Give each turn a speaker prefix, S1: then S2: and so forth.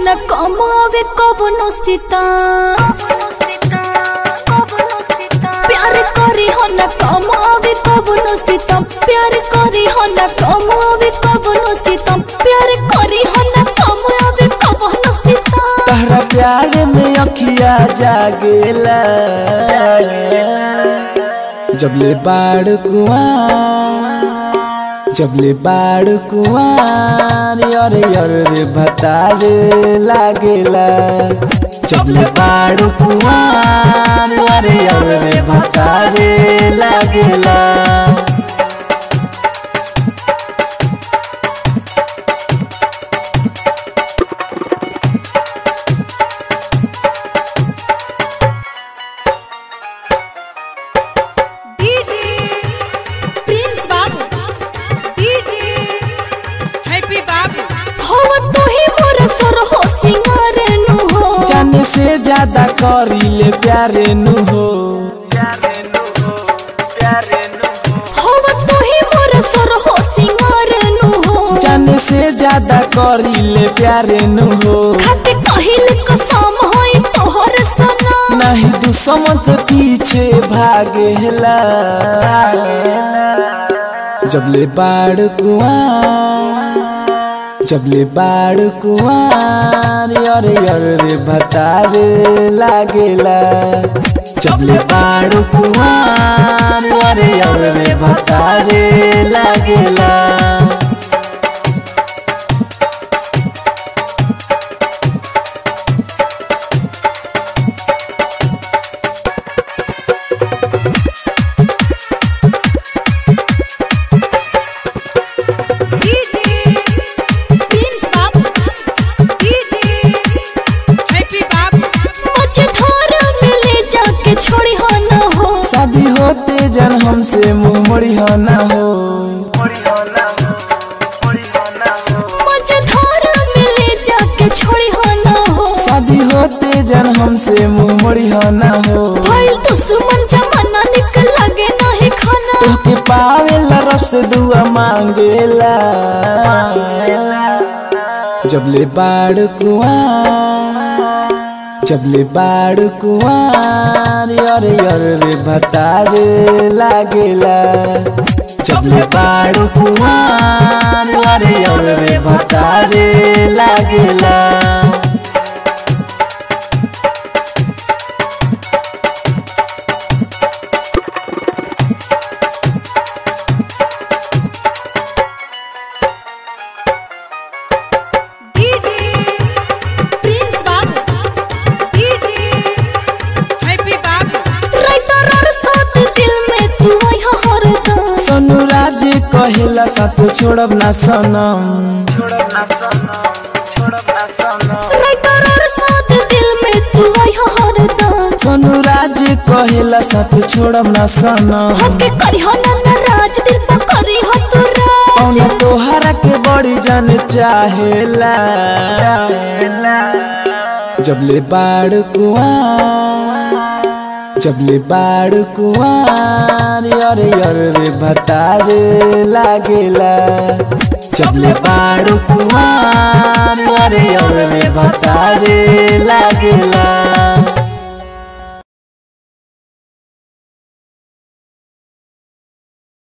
S1: न कमावे कबनो सीता प्यार करी हो न कमावे कबनो सीता प्यार करी हो न कमावे कबनो सीता प्यार करी हो न कमावे कबनो सीता
S2: तहरा प्यार में अखिया जागेला जबले बाड़ कुआं जबले बाड़ कुआं अरे अरे रे भतारे लागेला जबले बाड़ कुआं अरे अरे रे भतारे लागेला
S3: DJ Prince Babu DJ Happy Babu
S1: हो तू ही मोर सर हो सिंगार नु हो
S2: जाने से ज्यादा करीले प्यारे नु हो
S1: हो तू ही मोर सर हो सिंगार नु हो
S2: जाने से ज्यादा करीले प्यारे नु हो
S1: खाते कहिल कसम होई तोहर सना
S2: नहीं दुश्मन से पीछे भागेला जबले बाड़ कुआं जबले बाड़ कुआं अरे अरे रे भतारे लागेला जबले बाड़ कुआं अरे अरे रे भतारे लागेला
S3: DJ Prince Babu DJ Happy Babu
S1: मुझे धार में ले जाके छोड़ी हो न हो
S2: शादी होते जन हमसे मुंह मोड़ी हो ना हो
S1: मुझे धार में ले जाके छोड़ी हो न हो
S2: शादी होते जन हमसे मुंह मोड़ी हो ना हो
S1: भइल दुश्मन जमाना निक लगे नहीं खाना
S2: तोहके पावेला रब से दुआ मांगेला जबले बाड़ कुआं जबले बाड़ कुआं अरे अरे रे भतारे लागेला जबले बाड़ कुआं अरे अरे रे भतारे लागेला
S3: DJ Prince Babu DJ Happy Babu
S1: writer और साथ दिल में तू आई हो हरदम
S2: सोनू राज कहेला साथ छोड़ब ना सनम
S1: राइटर और साथ दिल में तू आई हो हरदम
S2: सोनू राज कहेला साथ छोड़ब ना सनम
S1: होके करी हो ना नाराज दिल पर करी हो तू राज
S2: कौन तोहरा के बड़ी जान चाहेला जबले बाड़ कुआं जबले बाड़ कुआं अरे अरे रे भतारे लागेला जबले बाड़ कुआं अरे अरे रे भतारे लागेला